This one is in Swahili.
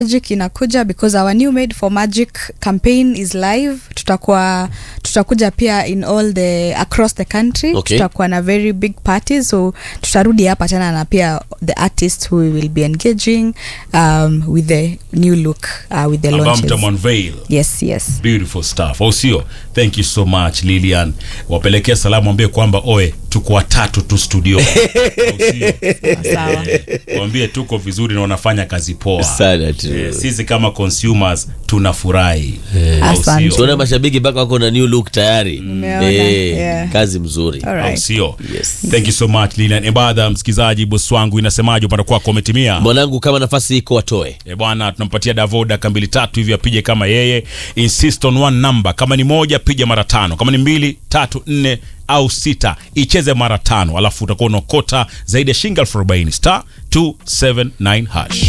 magic inakuja because our new made for magic campaign is live tutakuwa tutakuja pia in all the across the country Okay. tutakuwa na very big party so tutarudi hapa tena na pia the artist who we will be engaging um, with the new look uh, with the ambao launches mtamonveil yes yes beautiful stuff au sio thank you so much lilian wapelekea salamu ambie kwamba oe tuko watatu tu studio Au sio? sawa wambie tuko vizuri na wanafanya kazi poa Sana tu. Eh, sisi kama consumers tunafurahi Au Asante. sio? tuona mashabiki mpaka wako na new look tayari Nimeona, Eh, yeah. kazi mzuri All au right. sio Yes. thank you so much lilian ebadha msikilizaji bosi wangu inasemaje upande kwako umetimia mwanangu kama nafasi iko watoe E bwana, tunampatia Davo dakika mbili tatu hivi apige kama yeye. Insist on one number. Kama ni moja piga mara tano, kama ni mbili, tatu, nne au sita icheze mara tano, alafu utakuwa unaokota zaidi ya shilingi elfu arobaini star 279 hash.